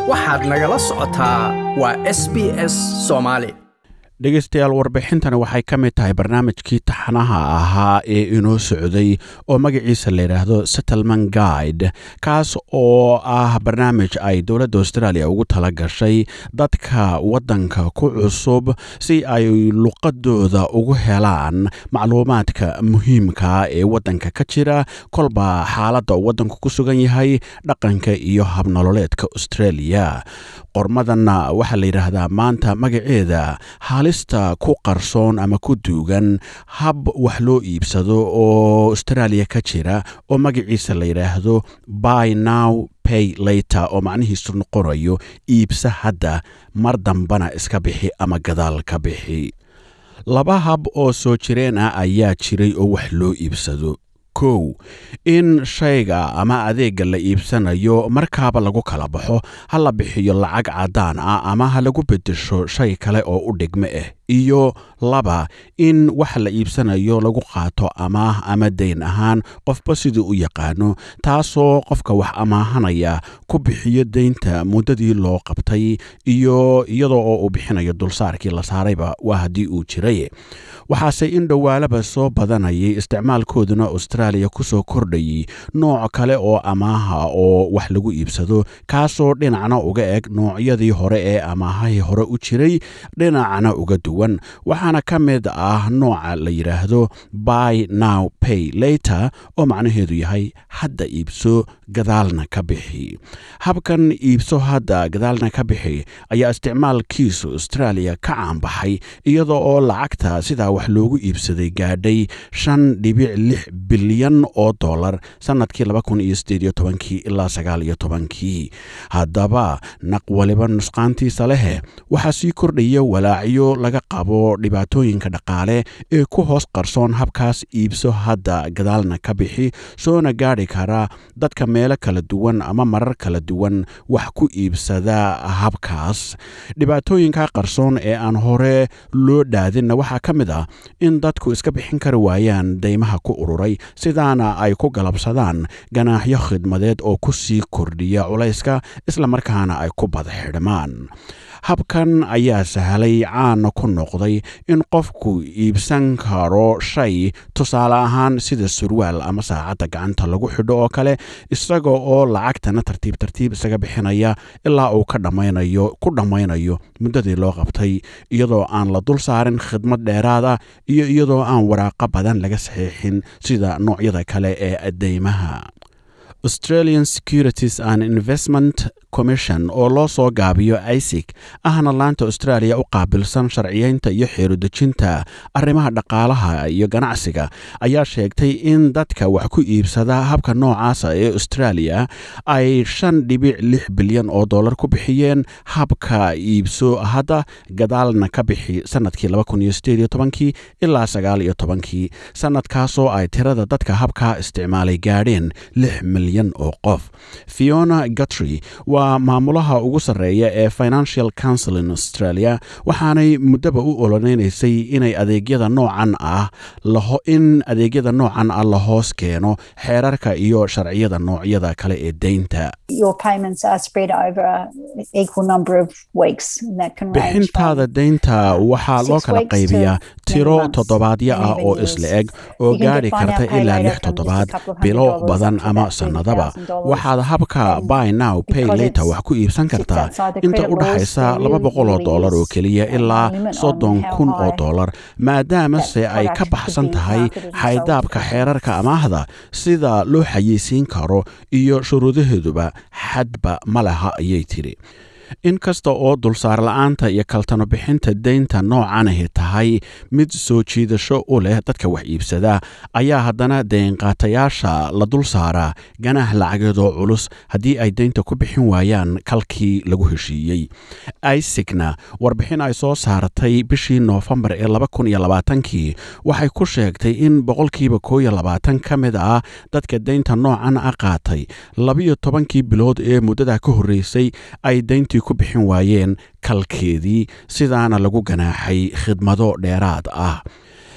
waxaad nagala socotaa waa s b s soomaali dhegaystayaal warbixintani waxay ka mid tahay barnaamijkii taxanaha ahaa ee inoo socday oo magaciisa layidhaahdo settlement guide kaas oo ah barnaamij ay dowladda australia ugu tala gashay dadka waddanka ku cusub si ay luqadooda ugu helaan macluumaadka muhiimka ee waddanka ka jira kolba xaaladda uu waddanku ku sugan yahay dhaqanka iyo habnololeedka australia qormadanna waxaa la yidhaahdaa maanta magaceeda haalista ku qarsoon ama ku duugan hab wax loo iibsado oo australia ka jira oo magaciisa la yidhaahdo by now pay later oo macnihiisu noqonayo iibsa hadda mar dambana iska bixi ama gadaal ka bixi laba hab oo soo jireen ah ayaa jiray oo wax loo iibsado kow in shayga ama adeegga la iibsanayo markaaba lagu kala baxo ha la bixiyo lacag caddaan ah ama ha lagu beddesho shay kale oo u dhigmo ah iyo laba in waxa la iibsanayo lagu qaato amaah ama dayn ahaan qofba siduu u yaqaano taasoo qofka wax amaahanaya ku bixiyo deynta muddadii loo qabtay iyo iyadoo oo uu bixinayo dulsaarkii la saarayba waa haddii uu jiray waxaase in dhowaalaba soo badanayay isticmaalkooduna australia ku soo kordhayay nooc kale oo amaaha oo wax lagu iibsado kaasoo dhinacna uga eg noocyadii hore ee amaahahii hore u jiray dhinacna uga duwan waxaana ka mid ah nooca la yidhaahdo by now pay later oo macnaheedu yahay hadda iibso gadaalna ka bixi habkan iibso hadda gadaalna ka bixi ayaa isticmaalkiisu australia ka caanbaxay iyadoo oo lacagta sidaa wax loogu iibsaday gaadhay shan dhibic lix bilyan oo dollar sannadkii ilaa sagaaliyo tobankii haddaba naq waliba nusqaantiisa lehe waxaa sii kordhaya walaacyo laga qabo dhibaatooyinka dhaqaale ee ku hoos qarsoon habkaas iibso hadda gadaalna ka bixi soona gaadhi kara dadka meelo kala duwan ama marar kala duwan wax ku iibsada habkaas dhibaatooyinka qarsoon ee aan hore loo dhaadinna waxaa ka mid ah in dadku iska bixin kari waayaan deymaha ku ururay sidaana ay ku galabsadaan ganaaxyo khidmadeed oo ku sii kordhiya culayska islamarkaana ay ku bada xidhmaan habkan ayaa sahlay caana ku noqday in qofku iibsan karo shay tusaale ahaan sida surwaal ama saacadda gacanta lagu xidho oo kale isaga oo lacagtana tartiib tartiib isaga bixinaya ilaa uu ka dhammaynayo ku dhammaynayo muddadii loo qabtay iyadoo aan la dul saarin khidmad dheeraada iyo iyadoo aan waraaqo badan laga saxiixin sida noocyada kale ee adeymaha australian securities and investment commission oo loo soo gaabiyo isic ahna laanta australia u qaabilsan sharciyeynta iyo xeerudejinta arrimaha dhaqaalaha iyo ganacsiga ayaa sheegtay in dadka wax ku iibsada habka noocaasa ee australia ay shan dhibic lix bilyan oo dollar ku bixiyeen habka iibso hadda gadaalna ka bixi sanadkii ilaa sagaaliyo tobankii sanadkaasoo ay tirada dadka habkaa isticmaalay gaadheen lix milyan oo qof fiona gutry waa maamulaha ugu sarreeya ee financial council in australia waxaanay muddaba u oloneynaysay inay adeegyada noocan ah in adeegyada noocan ah la hoos keeno xeerarka iyo sharciyada noocyada kale ee deynta bixintaada deynta waxaa loo kala qaybiyaa tiro toddobaadyo ah oo isla eg oo gaadhi karta ilaa lix toddobaad bilo badan ama sannadaba waxaad habka by now pay later wax ku iibsan kartaa inta u dhaxaysa laba boqol oo dollar oo keliya ilaa soddon kun oo dollar maadaamase ay ka baxsan tahay xaydaabka xeerarka amaahda sida loo xayeysiin karo iyo shuruudaheeduba xadba ma laha ayay tidhi inkasta oo dulsaar la-aanta iyo kaltano bixinta deynta noocanahi tahay mid soo jiidasho u leh dadka wax iibsada ayaa haddana deynqaatayaasha la dul saaraa ganaax lacageedoo culus haddii ay deynta ku bixin waayaan kalkii lagu heshiiyey isigna warbixin ay soo saartay bishii noofembar ee kii waxay ku sheegtay in boqolkiiba kooiyo labaatan ka mid ah dadka deynta noocan a qaatay labiyo tobankii bilood ee muddada ka horreysay ay deyntii ku bixin waayeen kalkeedii sidaana lagu ganaaxay khidmado dheeraad ah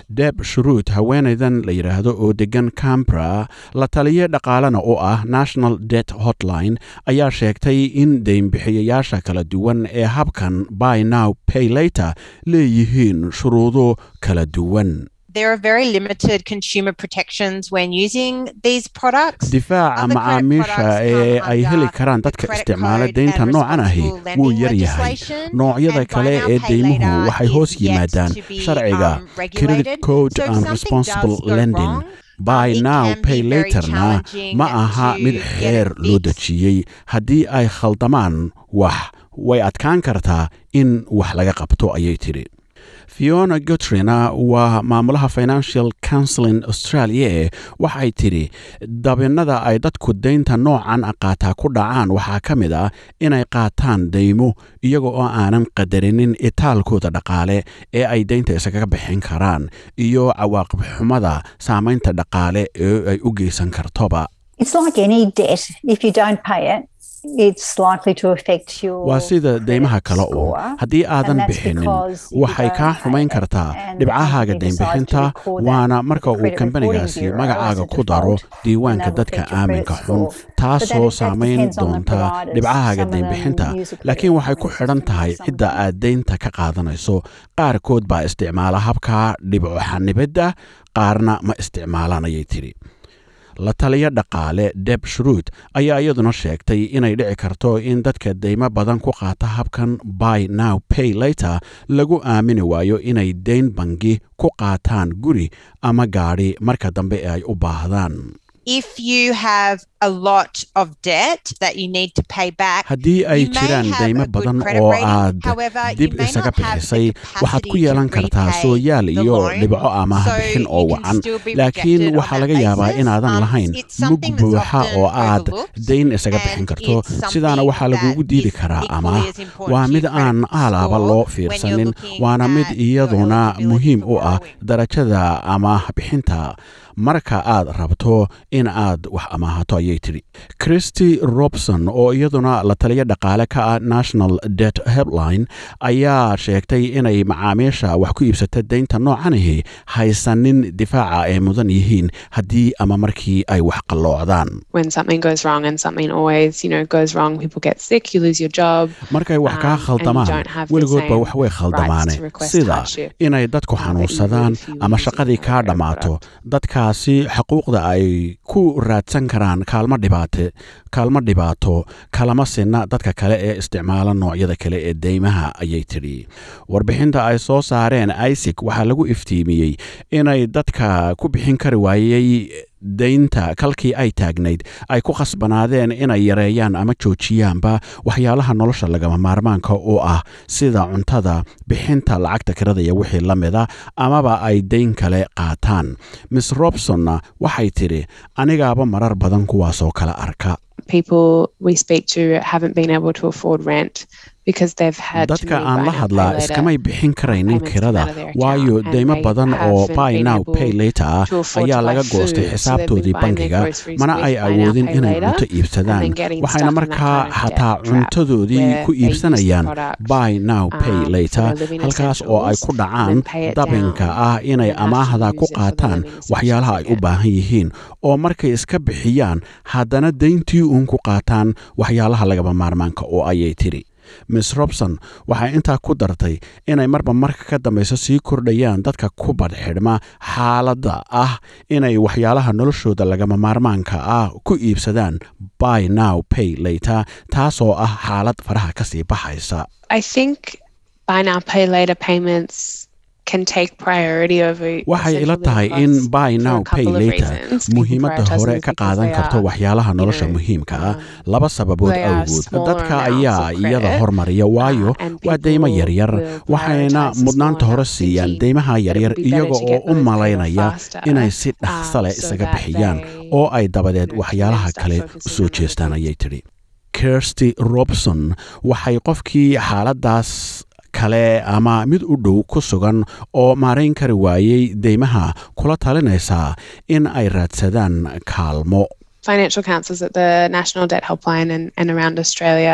deb shuruud haweenaydan la yidhaahdo oo degan cambra la taliye dhaqaalena oo ah national det hotline ayaa sheegtay in deynbixiyayaasha kala duwan ee habkan by now pay later leeyihiin shuruudo kala duwan There are very limited consumer protections when using these products. difaaca Other credit macaamiisha products ee come ay under heli karaan the dadka credit isticmaala code deynta and noocan ahi responsible wuu lending yar yahay legislation, noocyada and buy kale now, ee pay deymuhu later waxay is hoos yet yimaadaan to be, sharciga um, credit regulated. code So if and something responsible does go lending wrong, by um, it now can pay be very laterna challenging ma aha to mid get it xeer loo fixed. dejiyey haddii ay khaldamaan wax way adkaan kartaa in wax laga qabto ayay tidhi fiona gotrina waa maamulaha financial counseling australia waxay tidhi dabinnada ay dadku deynta noocan qaataa ku dhacaan waxaa ka mid ah inay qaataan deymo iyaga oo aanan qadarinin itaalkooda dhaqaale ee ay deynta isaga bixin karaan iyo cawaaqib xumada saamaynta dhaqaale ee ay u geysan kartoba It's like any debt. If you don't pay it, it's likely to affect your waa sida deymaha credit kale uun score. haddii aadan And that's bixinin because if you waxay don't kaa pay xumayn it kartaa and dhibcahaaga the company decides to deynbixinta record that waana with marka the uu Credit kambanigaasi Reporting Bureau magacaaga as a ku daro default, diiwaanka and that'll dadka affect your aaminka credit xun score. But that- taasoo that saamayn depends on the doonta providers. dhibcahaaga Some of them deynbixinta use a credit laakiin waxay ku reporting xidhan system, tahay some cidda don't. aad deynta ka qaadanayso qaarkood baa isticmaala habka dhibco xanibadda qaarna ma isticmaalaan ayay tidhi la taliya dhaqaale deb shruud ayaa iyaduna sheegtay inay dhici karto in dadka deymo badan ku qaata habkan by now pay later lagu aamini waayo inay deyn bangi ku qaataan guri ama gaadhi marka dambe ee ay u baahdaan If you have a lot of debt that you need to pay back, haddii ay you may jiraan have deymo a good badan credit oo rating. aad However, you dib may isaga not have the bixisay waxaad ku capacity yeelan to kartaa repay sooyaal the iyo loan, dhibco amaah so bixin you oo can wacan still be laakiin rejected on waxaa that laga yaabaa basis. inaadan Um, lahayn it's mug something that's buuxa often oo aad overlooked, deyn isaga bixin and karto it's something sidaana waxaa lagugu that diidi is karaa equally amaah as important waa to mid your credit aan aalaaba score loo when you're fiirsanin looking waana mid at your iyaduna eligibility muhiim for u ah borrowing. darajada amaah bixinta marka aad rabto in aad wax amaahato ayay tidhi christy robson oo iyaduna la taliya dhaqaale ka ah national det helpline ayaa sheegtay inay macaamiisha wax ku iibsata deynta noocanihi haysanin difaaca ay mudan yihiin haddii ama markii ay wax qalloocdaan when something goes wrong and something always you know goes wrong people get sick you lose your job markay wax kaa Um, and you khaldamaan don't have the weligoodba same wax way khaldamaane rights to request sida hardship, inay dadku uh, that you would xanuunsadaan if you were ama using shaqadii a kaa credit dhammaato product. dadkaasi xuquuqda ay ku raadsan karaan kaalmo dhibaate kaalmo dhibaato kalama sinna dadka kale ee isticmaala noocyada kale ee deymaha ayay tidhi warbixinta ay soo saareen isaac waxaa lagu iftiimiyey inay dadka ku bixin kari waayey deynta kalkii ay taagnayd ay ku khasbanaadeen inay yareeyaan ama joojiyaanba waxyaalaha nolosha lagama maarmaanka oo ah sida cuntada bixinta lacagta kirada iyo wixii la mida amaba ay deyn kale qaataan miss robsonna waxay tidhi anigaaba marar badan kuwaasoo kala arka people we speak to haven't been able to afford rent because they've had to dadka move aan buy la now, hadlaa pay later. iskamay bixin karaynin payments kirada come out of their account, waayo and deymo they badan oo haven't buy been now able pay later ah to afford ayaa to buy laga goostay food, so they've been xisaabtoodii buying their bangiga groceries mana with ay buy now, awoodin pay inay later, cunto iibsadaan and then getting waxayna stuck in that markaa kind of xataa debt trap cuntadoodii where ku they use the iibsanayaan product, buy now pay um, for later their living halkaas oo ay ku essentials, dhacaan then pay it dabinka down, ah inay and have to amaahda ku use it for the qaataan living essentials waxyaalaha ay u again. baahan yihiin oo markay iska bixiyaan haddana deyntii uun ku qaataan waxyaalaha lagama maarmaanka oo ayay tidhi miss robson waxay intaa ku dartay inay marba marka ka dambayso sii kordhayaan dadka ku badxidhma xaaladda ah inay waxyaalaha noloshooda lagama maarmaanka ah ku iibsadaan buy now pay later taasoo ah xaalad faraha kasii baxaysa I think buy now pay later payments can take priority over waxay ila essential tahay living in costs buy for now a pay couple of later reasons. People muhiimadda prioritize hore them ka because qaadan they karto are, waxyaalaha you nolosha know, muhiimka ah um, laba sababood they are awgood smaller dadka amounts ayaa of iyada credit, hormariya waayo uh, and waa deymo people yaryar will waxayna prioritize the mudnaanta small hore amounts siiyaan thinking deymaha that it yaryar would be better iyaga to oo get u those paid off malaynaya faster, inay si um, dhaqsa leh so isaga that bixiyaan they, oo ay dabadeed you know, can waxyaalaha then start kale focusing usoo on other jeestaan things. ayay tidhi kirsty robson waxay qofkii xaaladaas kale ama mid u dhow ku sugan oo maarayn kari waayey deymaha kula talinaysaa in ay raadsadaan kaalmo financial counsellors at the National Debt Helpline and, and around Australia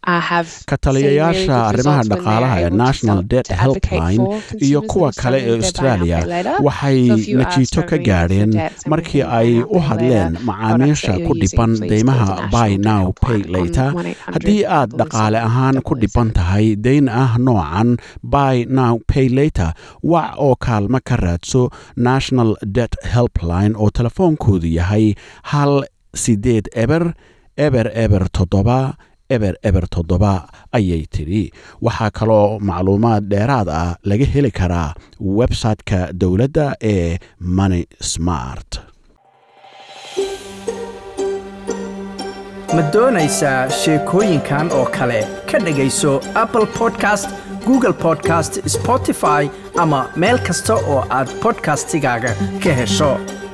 uh, have ka seen really taliyayaasha good arrimaha results when dhaqaalaha they're ee able to national sell- debt to advocate helpline for iyo consumers kuwa and kale ee selling their buy now, australia pay later. waxay So if you are najiito ka struggling with your gaadheen debts and markii with your ay buy now, u pay hadleen later macaamiisha products that ku you're dhiban using, please deymaha call the buy National now Debt pay Helpline on later 1-800 haddii aad dhaqaale ahaan ku dhiban 007. tahay deyn ah noocan buy now pay later wac oo kaalmo ka raadso national debt helpline oo telefoonkoodu yahay hal sideed eber eber eber toddoba eber eber toddoba ayay tidhi waxaa kaloo macluumaad dheeraad ah laga heli karaa website-ka dowladda ee money smart ma doonaysaa sheekooyinkan oo kale ka dhegayso apple podcast google podcast spotify ama meel kasta oo aad podcastigaaga ka hesho